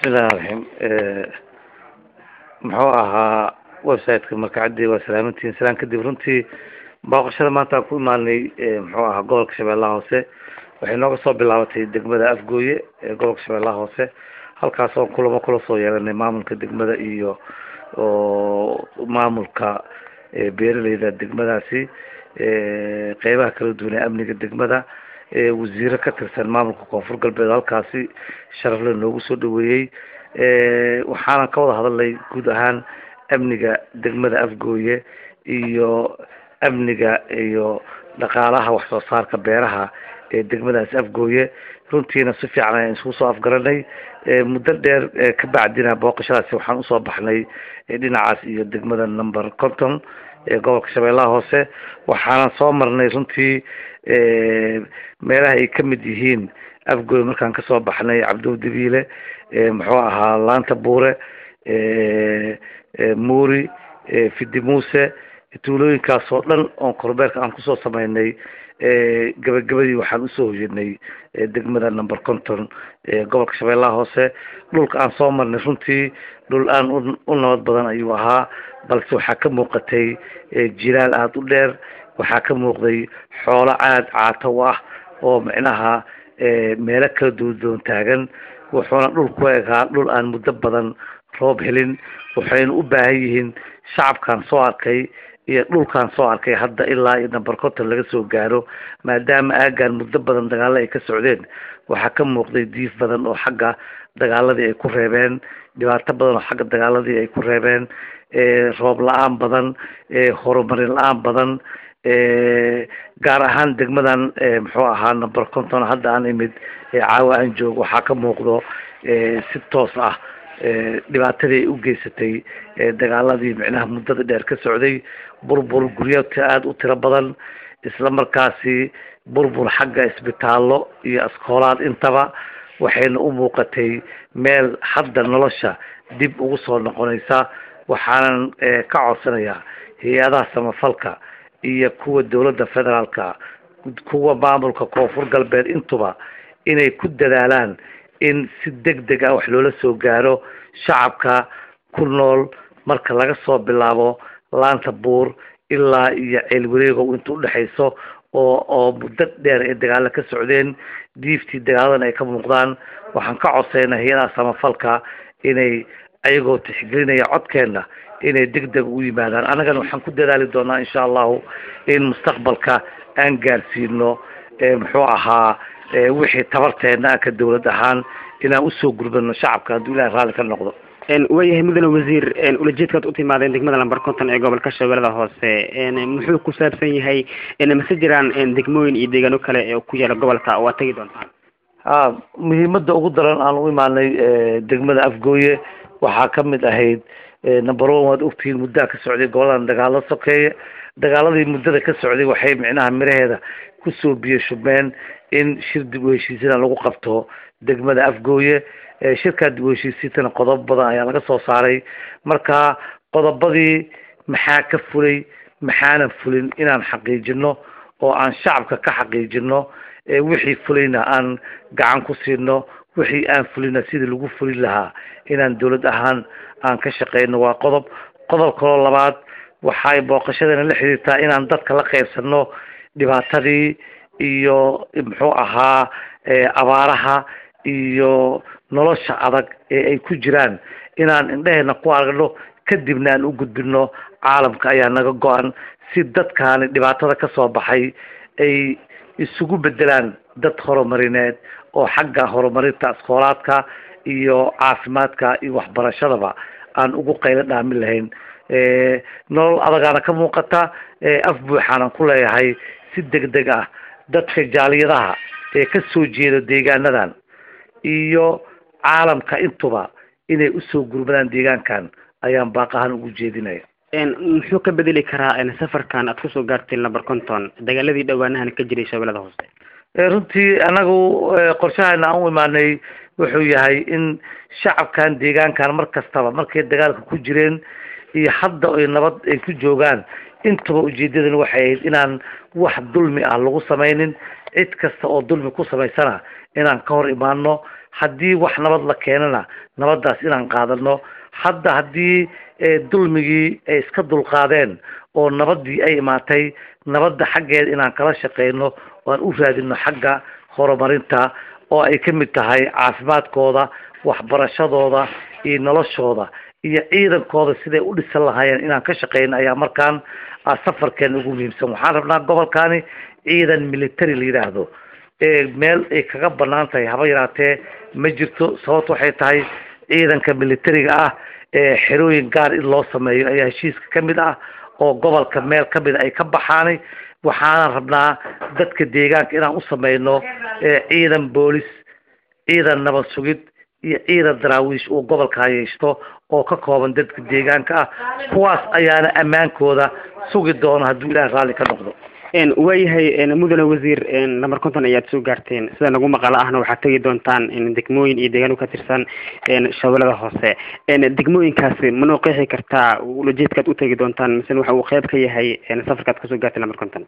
bismillahi raxim muxuu ahaa websiteka markacadii waa salaamantihiin salaan kadib runtii booqashada maanta aan ku imaanay muxuu ahaa gobolka shabeellaha hoose waxay nooga soo bilaabatay degmada afgooye ee gobolka shabeellaha hoose halkaas oo kulamo kula soo yeelanay maamulka degmada iyo oo maamulka beeraleyda degmadaasi qeybaha kala duwan ee amniga degmada wasiiro ka tirsan maamulka koonfur galbeed halkaasi sharafle noogu soo dhaweeyey waxaanan ka wada hadalnay guud ahaan amniga degmada afgooye iyo amniga iyo dhaqaalaha wax soo saarka beeraha ee degmadaasi afgooye runtiina si fiican ayaan isku soo afgaranay muddo dheer ka bacdina booqashadaasi waxaan usoo baxnay dhinacaas iyo degmada number conton ee gobolka shabeellaha hoose waxaanan soo marnay runtii meelaha ay kamid yihiin afgooy markaan kasoo baxnay cabdow dabiile muxuu ahaa laanta buure muuri fidi muuse tuulooyinkaas oo dhan oon korbeerka aan kusoo sameynay gabagabadii waxaan usoo hoyanay degmada number conton gobolka shabeellaha hoose dhulka aan soo marnay runtii dhul aan u nabad badan ayuu ahaa balse waxaa ka muuqatay jilaal aada u dheer waxaa ka muuqday xoolo aada caato ah oo micnaha meelo kala duwadoon taagan wuxuuna dhul ku egaa dhul aan muddo badan roob helin waxayna u baahan yihiin shacabkaan soo arkay iyo dhulkaan soo arkay hadda ilaa iyo number conton laga soo gaaro maadaama aagaan muddo badan dagaalo ay ka socdeen waxaa ka muuqday diif badan oo xagga dagaaladii ay ku reebeen dhibaato badan oo xagga dagaaladii ay ku reebeen roob la-aan badan horumarin la-aan badan gaar ahaan degmadan muxuu ahaa number conton hadda aan imid caawa aan joogo waxaa ka muuqdo si toos ah dhibaatadii ay u geysatay dagaaladii micnaha muddada dheer ka socday burbur guryoodka aada u tiro badan isla markaasi burbur xagga isbitaallo iyo askoolaad intaba waxayna u muuqatay meel hadda nolosha dib ugu soo noqonaysa waxaanan ka codsanayaa hay-adaha samafalka iyo kuwa dowladda federaalka kuwa maamulka koonfur galbeed intuba inay ku dadaalaan in si deg deg ah wax loola soo gaaro shacabka ku nool marka laga soo bilaabo laanta buur ilaa iyo ceel wareegow inta udhexayso oo oo muddo dheer ay dagaalo ka socdeen diiftii dagaaladan ay ka muuqdaan waxaan ka codsaynaa hay-adaha samafalka inay ayagoo tixgelinaya codkeena inay deg deg u yimaadaan annagana waxaan ku dadaali doonaa insha allahu in mustaqbalka aan gaarsiino muxuu ahaa wixii tabarteena ka dawlad ahaan inaan usoo gurbano shacabka hadduu ilahay raalli ka noqdo waayahay mudane wasiir ulajeedkaad u timaadeen degmada lamber conton ee gobolka shabeellada hoose muxuu ku saabsan yahay mase jiraan degmooyin iyo deegaano kale ee ku yaala gobolka waa tegi doontaan ha muhiimada ugu daran aan u imaanay degmada afgooye waxaa kamid ahayd number one waad ogtihiin muddaa ka socday goboladan dagaalo sokeeye dagaaladii muddada ka socday waxay micnaha miraheeda kusoo biyo shubmeen in shir dib u heshiisina lagu qabto degmada afgooye shirkaa dib u heshiisiintana qodobo badan ayaa laga soo saaray marka qodobadii maxaa ka fulay maxaanan fulin inaan xaqiijino oo aan shacabka ka xaqiijino wixii fulayna aan gacan ku siino wixii aan fulina sidii lagu fulin lahaa inaan dawlad ahaan aan ka shaqeyno waa qodob qodob kaloo labaad waxay booqashadana la xiriirtaa inaan dadka la qeybsano dhibaatadii iyo muxuu ahaa abaaraha iyo nolosha adag ee ay ku jiraan inaan indheheena ku aragno kadibna aan u gudbino caalamka ayaa naga go-an si dadkaani dhibaatada kasoo baxay ay isugu bedelaan dad horumarineed oo xagga horumarinta askoolaadka iyo caafimaadka iyo waxbarashadaba aan ugu qaylo dhaamin lahayn nolol adagaana ka muuqata af buuxaanan ku leeyahay si deg deg ah dadka jaaliyadaha ee kasoo jeeda deegaanadan iyo caalamka intuba inay usoo gurmadaan deegaankan ayaan baaqahaan ugu jeedinaya muxuu ka bedeli karaa safarkan aad kusoo gaartay number conton dagaaladii dhawaanahan ka jiray shabeellada hoose runtii anagu qorshahana aan u imaanay wuxuu yahay in shacabkan deegaankan mar kastaba markay dagaalka ku jireen iyo hadda ay nabad ay ku joogaan intaba ujeedadan waxay ahayd inaan wax dulmi ah lagu samaynin cid kasta oo dulmi ku samaysana inaan ka hor imaano haddii wax nabad la keenana nabaddaas inaan qaadano hadda haddii dulmigii ay iska dulqaadeen oo nabaddii ay imaatay nabadda xaggeeda inaan kala shaqeyno oo aan u raadino xagga horumarinta oo ay ka mid tahay caafimaadkooda waxbarashadooda iyo noloshooda iyo ciidankooda siday u dhisan lahaayeen inaan ka shaqeyno ayaa markaan safarkeena ugu muhiimsan waxaan rabnaa gobolkani ciidan military la yidhaahdo meel ay kaga banaan tahay haba yaraatee ma jirto sababto waxay tahay ciidanka militariga ah xerooyin gaar in loo sameeyo ayaa heshiiska ka mid ah oo gobolka meel ka mid a ay ka baxaanay waxaana rabnaa dadka deegaanka inaan u sameyno ciidan boolis ciidan nabad sugid iyo ciidan daraawiish uu gobolka hayeysto oo ka kooban dadka deegaanka ah kuwaas ayaana ammaankooda sugi doono hadduu ilaah raalli ka noqdo waayahay mudane wasiir lamber konton ayaad soo gaarteen sida nagu maqalo ahna waxaad tegi doontaan degmooyin iyo deegaano ka tirsan shabeellada hoose degmooyinkaasi manoo qeexi kartaa ulajeedkaad u tegi doontaan mise waxa uu qeyb ka yahay safarkaad kasoo gaartay lamber konton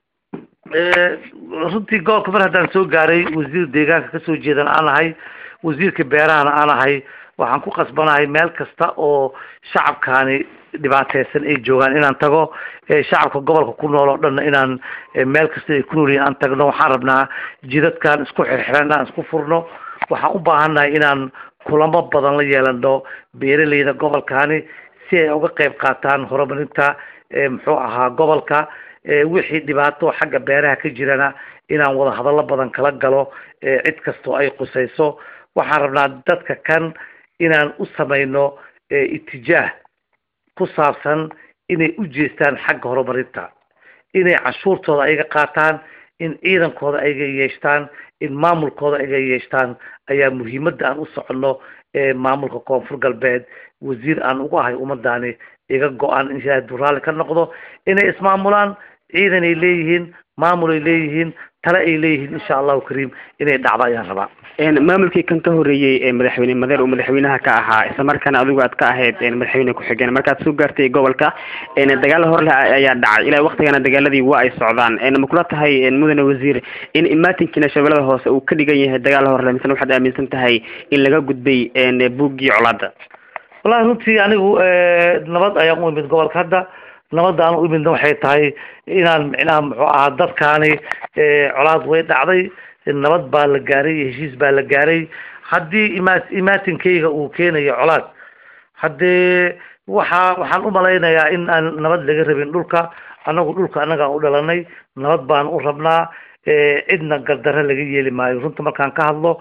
runtii gobolka mar haddaan soo gaaray wasiir deegaanka kasoo jeedan aan ahay wasiirka beerahana aan ahay waxaan ku qasbanahay meel kasta oo shacabkaani dhibaateysan ay joogaan inaan tago shacabka gobolka ku nool oo dhanna inaan meel kasta ay ku noolyihin aan tagno waxaan rabnaa jidadkan isku xirxiran inaan isku furno waxaan u baahannahay inaan kulamo badan la yeelano beeraleyda gobolkani si ay uga qeyb qaataan horumarinta muxuu ahaa gobolka wixii dhibaato xagga beeraha ka jirana inaan wada hadallo badan kala galo cid kastoo ay qusayso waxaan rabnaa dadka kan inaan u samayno itijaah ku saabsan inay u jeestaan xagga horumarinta inay cashuurtooda ayaga qaataan in ciidankooda ayaga yeeshtaan in maamulkooda ayaga yeeshtaan ayaa muhiimadda aan u soconno maamulka koonfur galbeed wasiir aan ugu ahay ummadani iga go-an in ilaahay duraalli ka noqdo inay ismaamulaan ciidan ay leeyihiin maamul ay leeyihiin tale ay leeyihiin insha allahu kariim inay dhacdo ayaan rabaa maamulkii kan ka horeeyey ee madaxweyne madeer uu madaxweynaha ka ahaa isla markaana adigu aad ka ahayd madaxweyne ku-xigeen markaad soo gaartay gobolka dagaal horle ayaa dhacay ilaa waktigana dagaaladii waa ay socdaan ma kula tahay mudane wasiir in imaatinkiina shabeellada hoose uu ka dhigan yahay dagaal horle misena waxaad aaminsan tahay in laga gudbay buuggii colaada wallahi runtii anigu nabad ayaan u imid gobolka hadda nabadda aan u imidna waxay tahay inaan micnaha muxuu ahaa dadkaani colaad way dhacday nabad baa la gaaray iyo heshiis baa la gaaray haddii ima imaatinkayga uu keenayo colaad haddee waxaa waxaan u malaynayaa in aan nabad laga rabin dhulka anagu dhulka annagaan u dhalanay nabad baan u rabnaa cidna gardarre laga yeeli maayo runta markaan ka hadlo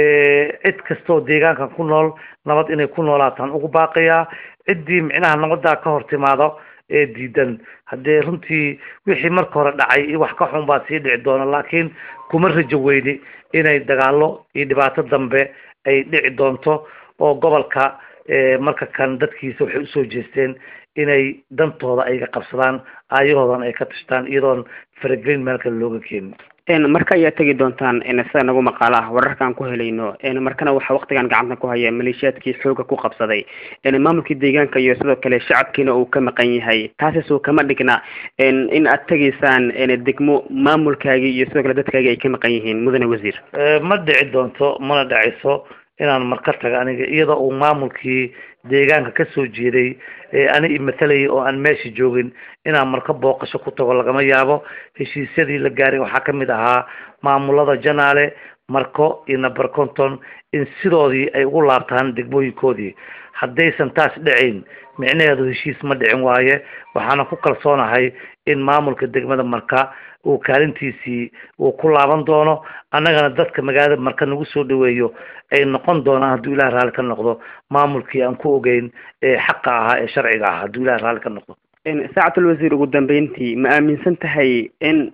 cid kastoo deegaankan ku nool nabad inay ku noolaataan ugu baaqayaa ciddii micnaha nabaddaa ka hor timaado ee diidan haddee runtii wixii marka hore dhacay iyo wax ka xun baa sii dhici doona laakiin kuma rajo weyni inay dagaalo iyo dhibaato dambe ay dhici doonto oo gobolka marka kan dadkiisa waxay usoo jeesteen inay dantooda ayga qabsadaan aayahoodan ay ka tashtaan iyadoon faragelin meel kale looga keenin marka ayaa tegi doontaan sida nagu maqaalo ah wararkaan ku helayno markana waxaa waktigan gacanta ku haya maleeshiyaadkii xooga ku qabsaday maamulkii deegaanka iyo sidoo kale shacabkiina uu ka maqan yahay taasisoo kama dhigna in aad tegaysaan degmo maamulkaagii iyo sidoo kale dadkaagii ay ka maqan yihiin mudane wasiir ma dhici doonto mana dhacayso inaan marka taga aniga iyadoo uu maamulkii deegaanka kasoo jeeday ani imatalayay oo aan meesha joogin inaan marka booqasho ku tago lagama yaabo heshiisyadii la gaaray waxaa kamid ahaa maamulada janaale marko iyo number conton in sidoodii ay ugu laabtaan degmooyinkoodii haddaysan taas dhacayn micnaheedu heshiis ma dhicin waaye waxaana ku kalsoonahay in maamulka degmada marka uu kaalintiisii uu ku laaban doono annagana dadka magaalada marka nagu soo dhaweeyo ay noqon doonaan hadduu ilaah raalli ka noqdo maamulkii aan ku ogeyn ee xaqa ahaa ee sharciga ahaa hadduu ilaah raalli ka noqdo saacatul wasiir ugu dambeyntii ma aaminsan tahay in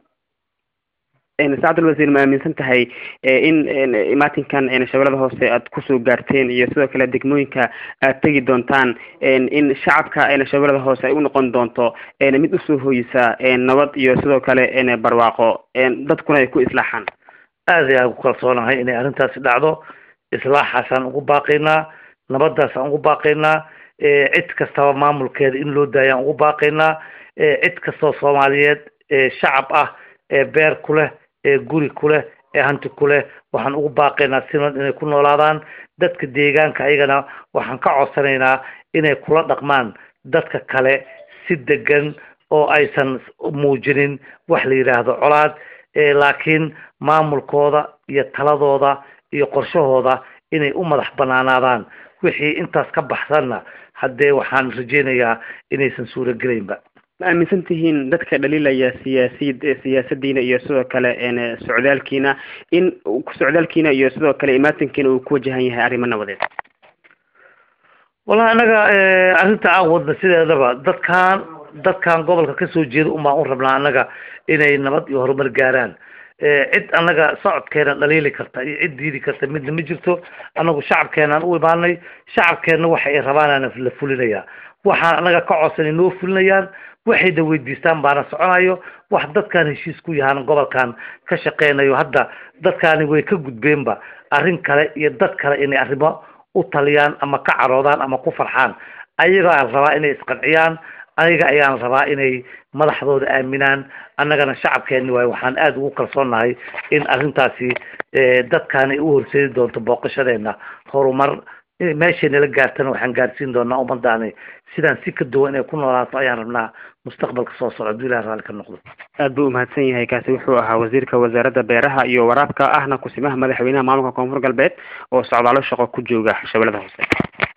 saacatul wasiir ma aaminsan tahay in imaatinkan shabeellada hoose aad kusoo gaarteen iyo sidoo kale degmooyinka aad tegi doontaan in shacabka shabeellada hoose ay u noqon doonto mid usoo hooyisa nabad iyo sidoo kale barwaaqo dadkuna ay ku islaaxaan aad ayaan ku kalsoonahay inay arrintaasi dhacdo islaaxaasaan ugu baaqaynaa nabadaasaan ugu baaqaynaa cid kastaba maamulkeeda in loo daayaan ugu baaqaynaa cid kastoo soomaaliyeed shacab ah ee beer ku leh ee guri ku leh ee hanti ku leh waxaan ugu baaqaynaa sinad inay ku noolaadaan dadka deegaanka ayagana waxaan ka codsanaynaa inay kula dhaqmaan dadka kale si degan oo aysan muujinin wax la yidhaahdo colaad laakiin maamulkooda iyo taladooda iyo qorshahooda inay u madax banaanaadaan wixii intaas ka baxsanna haddee waxaan rajeynayaa inaysan suurogelaynba ma aaminsan tihiin dadka dhaliilaya siyaasiyad siyaasadiina iyo sidoo kale socdaalkiina in socdaalkiina iyo sidoo kale imaatinkiina uu ku wajahan yahay arrimo nabadeed wallahi anaga arrinta aan wadna sideedaba dadkan dadkan gobolka kasoo jeeda unbaan u rabnaa annaga inay nabad iyo horumar gaaraan cid annaga socodkeena dhaliili karta iyo cid diidi karta midna ma jirto annagu shacabkeenaan u imaanay shacabkeenna waxa ay rabaanaan la fulinayaa waxaan annaga ka codsanay noo fulinayaan waxayna weydiistaan baana soconayo wax dadkaan heshiis ku yahaan gobolkan ka shaqeynayo hadda dadkaani way ka gudbeenba arrin kale iyo dad kale inay arrimo u taliyaan ama ka caroodaan ama ku farxaan ayagaan rabaa inay isqanciyaan aniga ayaan rabaa inay madaxdooda aaminaan annagana shacabkeeni waayo waxaan aada ugu kalsoonnahay in arrintaasi dadkaan ay u horseedi doonto booqashadeena horumar meeshay nala gaartana waxaan gaarsiin doonaa ummadaani sidaan si ka duwan inay ku noolaato ayaan rabnaa mustaqbalka soo socda hadduu ilahi raalli ka noqdo aad buu umahadsan yahay kaasi wuxuu ahaa wasiirka wasaaradda beeraha iyo waraabka ahna kusimaha madaxweynaha maamulka koonfur galbeed oo socdaalo shaqo ku jooga shabeellada hoose